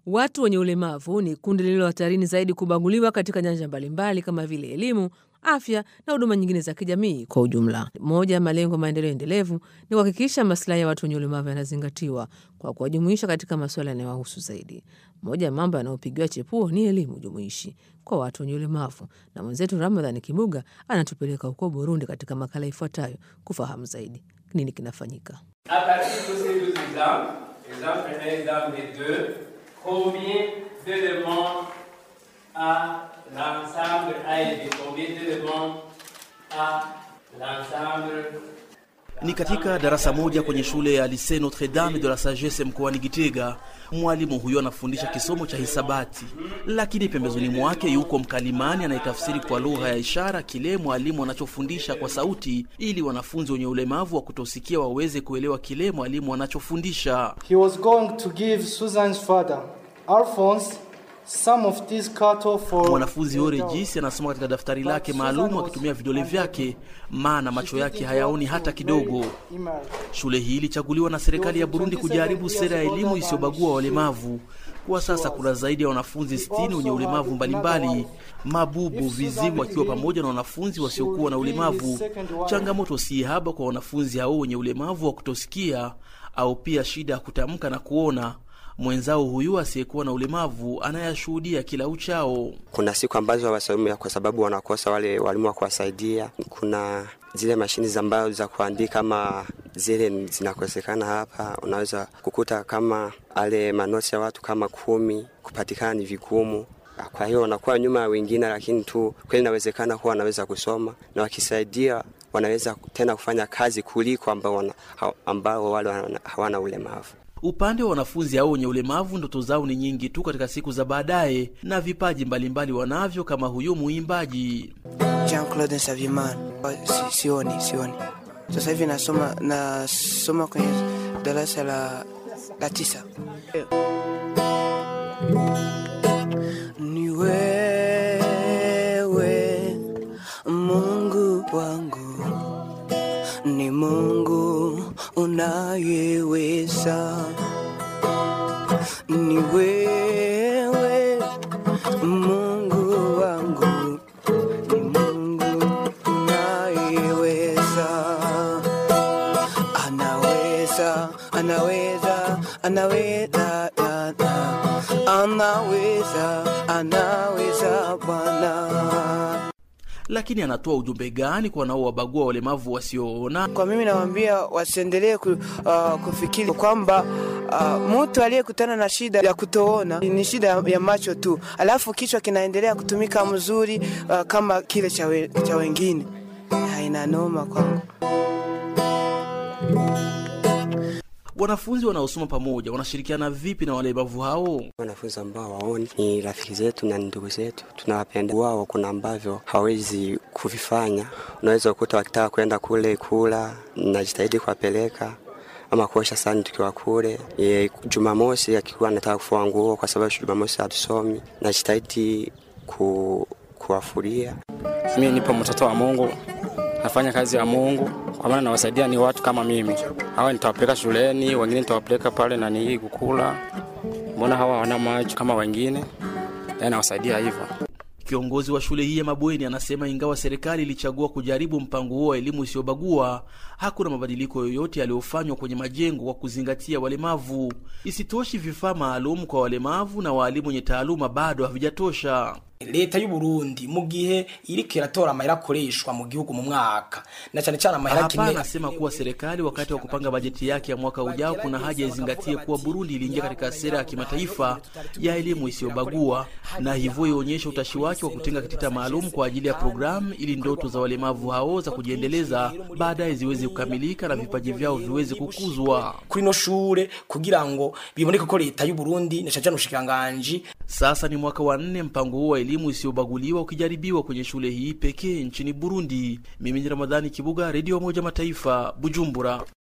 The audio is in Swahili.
Watu wenye ulemavu ni kundi lililo hatarini zaidi kubaguliwa katika nyanja mbalimbali kama vile elimu, afya na huduma nyingine za kijamii kwa ujumla. Moja ya malengo ya maendeleo endelevu ni kuhakikisha maslahi ya watu wenye ulemavu yanazingatiwa kwa kuwajumuisha katika masuala yanayowahusu zaidi. Moja ya mambo yanayopigiwa chepuo ni elimu jumuishi kwa watu wenye ulemavu, na mwenzetu Ramadhani Kibuga anatupeleka huko Burundi katika makala ifuatayo kufahamu zaidi nini kinafanyika. Combien d'éléments à l'ensemble a été combien d'éléments à l'ensemble Ni katika darasa moja kwenye shule ya Lycée Notre Dame de la Sagesse mkoani Gitega. Mwalimu huyo anafundisha kisomo cha hisabati, lakini pembezoni mwake yuko mkalimani anayetafsiri kwa lugha ya ishara kile mwalimu anachofundisha kwa sauti, ili wanafunzi wenye ulemavu wa kutosikia waweze kuelewa kile mwalimu anachofundisha. He was going to give Susan's father, Alphonse, some of this cattle for Mwanafunzi Ore Jisi anasoma katika daftari lake maalumu akitumia vidole vyake, maana macho yake hayaoni hata kidogo. Shule hii ilichaguliwa na serikali ya Burundi kujaribu sera ya elimu isiyobagua walemavu. Kwa sasa kuna zaidi ya wanafunzi 60 wenye ulemavu mbalimbali, mabubu, viziwi, wakiwa pamoja na wanafunzi wasiokuwa na ulemavu. Changamoto si haba kwa wanafunzi hao wenye ulemavu wa kutosikia au pia shida ya kutamka na kuona. Mwenzao huyu asiyekuwa na ulemavu anayashuhudia kila uchao. Kuna siku ambazo hawasomi kwa sababu wanakosa wale walimu wa kuwasaidia. Kuna zile mashini ambazo za kuandika kama zile zinakosekana hapa. Unaweza kukuta kama ale manosi ya watu kama kumi kupatikana ni vigumu. Kwa hiyo wanakuwa nyuma ya wengine, lakini tu kweli inawezekana kuwa wanaweza kusoma na wakisaidia wanaweza tena kufanya kazi kuliko ambao, wana, ambao wale hawana ulemavu. Upande wa wanafunzi hao wenye ulemavu, ndoto zao ni nyingi tu katika siku za baadaye, na vipaji mbalimbali wanavyo, kama huyo muimbaji Jean Claude Nsavimana. Si, sioni sioni, sasa hivi nasoma nasoma kwenye darasa la, la tisa. Ni wewe Mungu wangu, ni Mungu unayeweza, ni wewe Mungu wangu, ni Mungu unayeweza, anaweza, anaweza, anaweza, anaweza, anaweza Bwana. lakini anatoa ujumbe gani kwa wanaowabagua walemavu wasioona? Kwa mimi nawaambia wasiendelee ku, uh, kufikiri kwamba uh, mtu aliyekutana na shida ya kutoona ni shida ya macho tu, alafu kichwa kinaendelea kutumika mzuri uh, kama kile cha, we, cha wengine. Haina noma kwangu. Wanafunzi wanaosoma pamoja wanashirikiana vipi na walemavu hao? Wanafunzi ambao waoni ni rafiki zetu na ni ndugu zetu, tunawapenda. Wao kuna ambavyo hawezi kuvifanya, unaweza kukuta wakitaka kwenda kule kula, najitahidi kuwapeleka ama kuosha sahani tukiwa kule. E, Jumamosi akikuwa anataka kufua nguo, kwa sababu Jumamosi hatusomi, najitahidi ku, kuwafuria. Mimi nipo mtoto wa Mungu, nafanya kazi ya Mungu kwa maana nawasaidia ni watu kama mimi. Hawa nitawapeleka shuleni, wengine nitawapeleka pale na nii kukula. Mbona hawa hawana macho kama wengine? Yaani nawasaidia hivyo. Kiongozi wa shule hii ya mabweni anasema ingawa serikali ilichagua kujaribu mpango huo wa elimu isiyobagua, hakuna mabadiliko yoyote yaliyofanywa kwenye majengo kwa kuzingatia walemavu. Isitoshi, vifaa maalum kwa walemavu na waalimu wenye taaluma bado havijatosha. leta y'u Burundi mu gihe iriko iratora amahera akoreshwa mu gihugu mu mwaka na cyane cyane amahera Hapa akeneye anasema kuwa serikali wakati wa kupanga bajeti yake ya mwaka ujao, kuna haja izingatie kuwa Burundi iliingia katika sera ya kimataifa ya elimu isiyobagua, na hivyo ionyeshe utashi wake wa kutenga kitita maalum kwa ajili ya programu, ili ndoto za walemavu hao za kujiendeleza baadaye ziweze kukamilika na vipaji vyao viweze kukuzwa. kuri no shure kugira ngo biboneke ko leta y'u Burundi na cyane cyane ubushikiranganji Sasa ni mwaka wa nne mpango huo wa elimu isiyobaguliwa ukijaribiwa kwenye shule hii pekee nchini Burundi. Mimi ni Ramadhani Kibuga, Redio Moja Mataifa, Bujumbura.